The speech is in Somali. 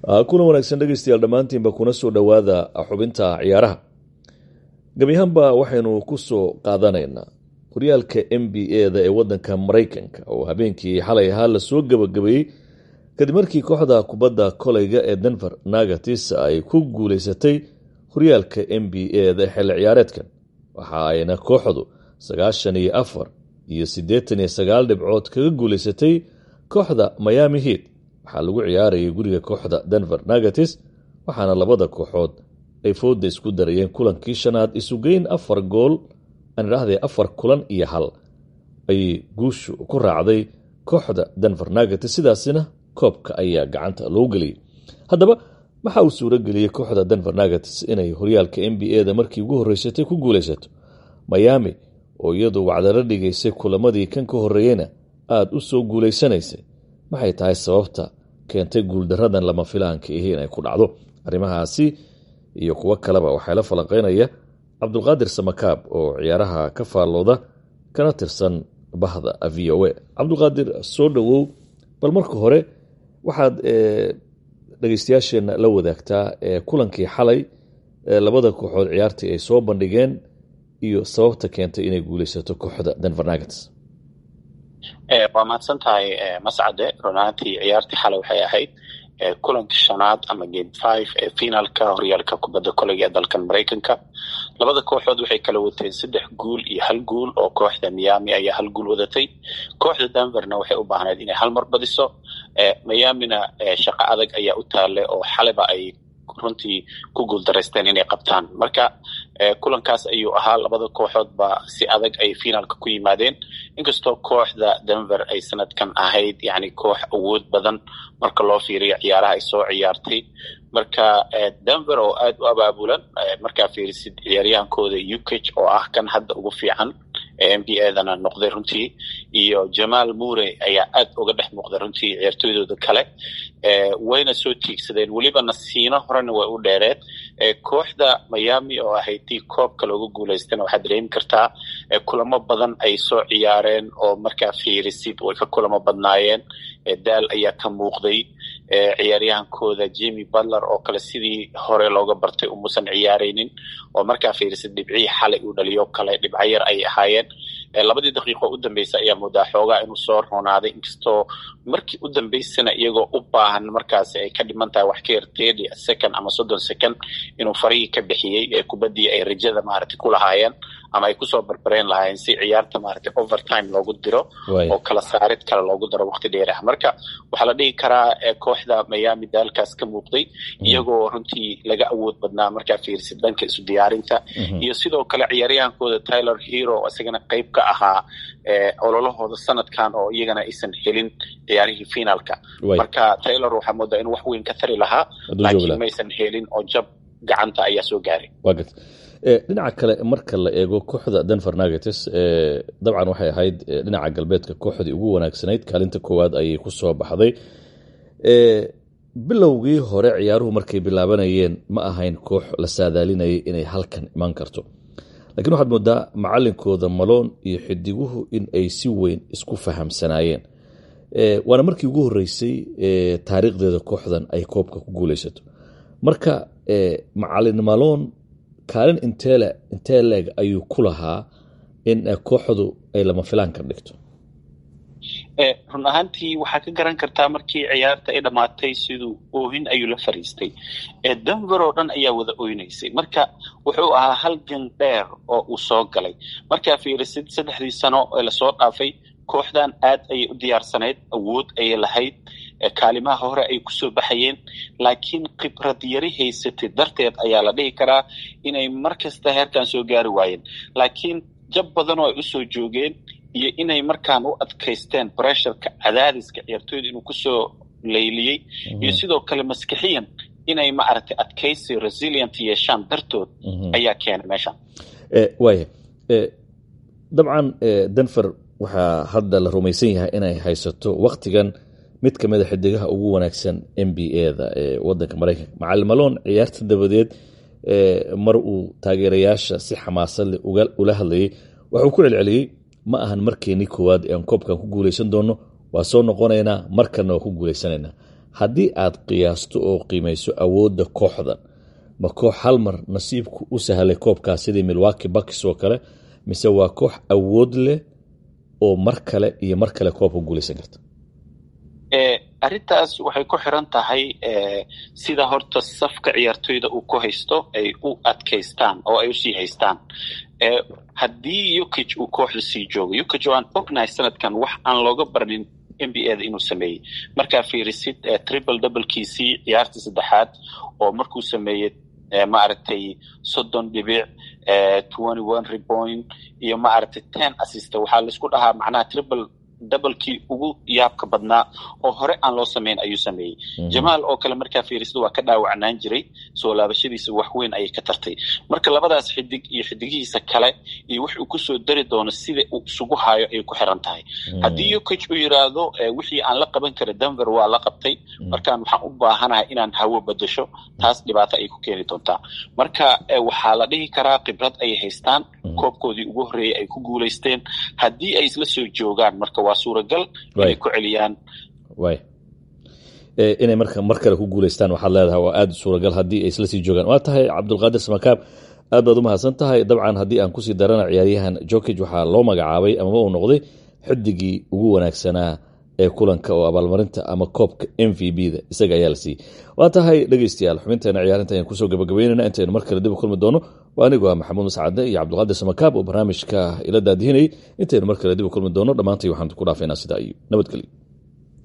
kulan wanaagsan dhegeystayaal dhammaantiinba kuna soo dhowaada xubinta ciyaaraha gebi ahaanba waxaynu ku soo qaadanaynaa horyaalka n b a da ee wadanka maraykanka oo habeenkii xalay ahaa lasoo gabagabeeyey kadib markii kooxda kubadda koleyga ee denver nagatis ay ku guuleysatay horyaalka n b a da xilli ciyaareedkan waxa ayna kooxdu sagaashan iyo afar iyo siddeetan iyo sagaal dhibcood kaga guuleysatay kooxda miami heat waxaa lagu ciyaarayay guriga kooxda denver nagatis waxaana labada kooxood ay fooda isku darayeen kulankii shanaad isugeyn afar gool aan idhaahdee afar kulan iyo hal ayay guushu ku raacday kooxda denver nagatis sidaasina koobka ayaa gacanta loo geliyey haddaba waxa uu suuro geliyey kooxda denver nagatis inay horyaalka n b a da markii ugu horreysatay ku guulaysato miami oo iyadu wacdalo dhigaysay kulamadii kan ka horreeyeyna aada u soo guulaysanaysay maxay tahay sababta keentay guuldaradan lama filaanka ihi inay ku dhacdo arrimahaasi iyo kuwo kaleba waxaa la falanqeynaya cabdulqaadir samakaab oo ciyaaraha ka faallooda kana tirsan bahda v o a cabdulqaadir soo dhowow bal marka hore waxaad dhegeystayaasheenna la wadaagtaa kulankii xalay labada kooxood ciyaartii ay soo bandhigeen iyo sababta keentay inay guuleysato kooxda denver nagats waa mahadsan tahay mascade runaantii ciyaartii xalay waxay ahayd kulanka shanaad ama game five ee finaalka horyaalka kubadda koleyga ee dalkan maraykanka labada kooxood waxay kala wateen saddex guul iyo hal guul oo kooxda miami ayaa hal guul wadatay kooxda denverna waxay u baahneyd inay hal mar badiso miamina shaqo adag ayaa u taale oo xaleba ay runtii ku guuldaraysteen inay qabtaan marka kulankaas ayuu ahaa labada kooxoodba si adag ay finaalka ku yimaadeen inkastoo kooxda denver ay sanadkan ahayd yani koox awood badan marka loo fiiriyo ciyaaraha ay soo ciyaartay marka denver oo aada u abaabulan markaa fiirisid ciyaaryahankooda ukage oo ah kan hadda ugu fiican ee n b a dana noqday runtii iyo jamaal mure ayaa aad uga dhex muuqday runtii ciyaartooydooda kale wayna soo tiigsadeen weliba nasiino horena way u dheereed kooxda miami oo ahayd tii koobka looga guulaystana waxaad dareemi kartaa kulamo badan ay soo ciyaareen oo markaa fiirisid way ka kulamo badnaayeen daal ayaa ka muuqday ciyaaryahankooda jemi butler oo kale sidii hore looga bartay umuusan ciyaaraynin oo markaa fiirisid dhibcihii xalay uu dhaliyo kale dhibco yar ay ahaayeen labadii daqiiqo u dambeysa ayaa moodaa xoogaa inuu soo roonaaday inkastoo markii u dambeysana iyagoo u baahan markaasi ay ka dhiman tahay wax ka yar thirty second ama soddon second inuu farihii ka bixiyey ee kubaddii ay rajada maaragtay ku lahaayeen ama ay kusoo barbareen lahaayeen si ciyaarta maaragtay overtime loogu diro oo kala saarid kale loogu daro waqti dheer ah marka waxaa la dhihi karaa kooxda miami daalkaas ka muuqday iyagoo runtii laga awood badnaa markaa fiirsid dhanka isu diyaarinta iyo sidoo kale ciyaaryahankooda tyler hero isagana qayb ka ahaa ololahooda sanadkan oo iyagana aysan helin ciyaarihii finaalka marka taylor waxaa moodaa inuu wax weyn ka tari lahaa laakiin maysan helin oo jab gacanta ayaa soo gaaray dhinaca kale marka la eego kooxda denver nagates dabcan waxay ahayd dhinaca galbeedka kooxdii ugu wanaagsanayd kaalinta koowaad ayay ku soo baxday bilowgii hore ciyaaruhu markay bilaabanayeen ma ahayn koox la saadaalinayay inay halkan iman karto lakiin waxaad moodaa macalinkooda maloon iyo xidiguhu in ay si weyn isku fahamsanaayeen waana markii ugu horeysay taariikhdeeda kooxdan ay koobka ku guuleysato marka macalin maloon kaalin inteele intee leeg ayuu ku lahaa in kooxdu ay lama filaan ka dhigto run ahaantii waxaa ka garan kartaa markii ciyaarta ay dhammaatay siduu oohin ayuu la fariistay denver oo dhan ayaa wada oynaysay marka wuxuu ahaa halgan dheer oo uu soo galay markaa fiirisid saddexdii sano ee lasoo dhaafay kooxdan aad ayay u diyaarsanayd awood ayay lahayd kaalimaha hore ay kusoo baxayeen laakiin khibrad yari haysatay darteed ayaa la dhihi karaa inay mar kasta heerkan soo gaari waayeen laakiin jab badanoo ay usoo joogeen iyo inay markaan u adkaysteen bressurka cadaadiska ciyaartooyda inuu kusoo layliyey iyo sidoo kale maskixiyan inay maaragtay adkaysi resilient yeeshaan dartood ayaa keenay meeshan waaya dabcan denver waxaa hadda la rumaysan yahay inay haysato waktigan mid ka mida xidigaha ugu wanaagsan n b a da ee wadanka maraykanka macalin maloon ciyaarta dabadeed mar uu taageerayaasha si xamaasad leh ula hadlayay waxuu ku celceliyey ma ahan markeenii koowaad ee aan koobkan ku guuleysan doono waa soo noqonaynaa markanna waa ku guuleysanaynaa haddii aad qiyaasto oo qiimayso awoodda kooxdan ma koox hal mar nasiibku u sahlay koobkaas sidii milwaki bucks oo kale mise waa koox awood leh oo mar kale iyo mar kale koobka guulaysan karta arrintaas waxay ku xiran tahay sida horta safka ciyaartoyda uu ku haysto ay u adkaystaan oo ay usii haystaan haddii ukij uu kooxda sii joogo ukij oo aan ognahay sanadkan wax aan looga barnin n b a da inuu sameeyey markaa fiirisid triple doublekiisii ciyaartii saddexaad oo markuu sameeyey maaragtay soddon dhibic twenty one repoint iyo maaragtay ten assist waxaa laisku dhahaa macnaha triple dabalkii ugu yaabka badnaa oo hore aan loo samayn ayuu sameeyey jamaal oo kale markaa fiirisada waa ka dhaawacnaan jiray soo laabashadiisa wax weyn ayay ka tartay marka labadaas xidig iyo xidigihiisa kale iyo wix uu kusoo dari doono sida uu isugu hayo ayay ku xiran tahay haddii ukij uu yidhaahdo wixii aan la qaban kara denver waa la qabtay markaan waxaan u baahanahay inaan hawo bedasho taas dhibaato ayay ku keeni doontaa marka waxaa la dhihi karaa khibrad ayay haystaan koobkoodii ugu horreeyey ay ku guulaysteen haddii ay isla soo joogaan marka waa suuragal inay ku celiyaan way inay marka mar kale ku guulaystaan waxaad leedahay waa aada suuragal haddii ay isla sii joogaan waa tahay cabdulqaadir samakaab aad baad u mahadsan tahay dabcan haddii aan kusii darana ciyaaryahan jokij waxaa loo magacaabay amaba uu noqday xidigii ugu wanaagsanaa ee kulanka oo abaalmarinta ama koobka m v b da isaga ayaa la siiyey waa tahay dhegeystayaal xubinteena ciyaarinta ayaan kusoo gabagabeynayna intaynu mar kale dib u kulmi doono waa anigu ah maxamuud mascade iyo cabdulqaadir samakaab oo barnaamijka ila daadihinayay intaynu mar kale dib u kulmi doono dhammaantay waxaan ku dhaafaynaa sidaa iyo nabadgelyo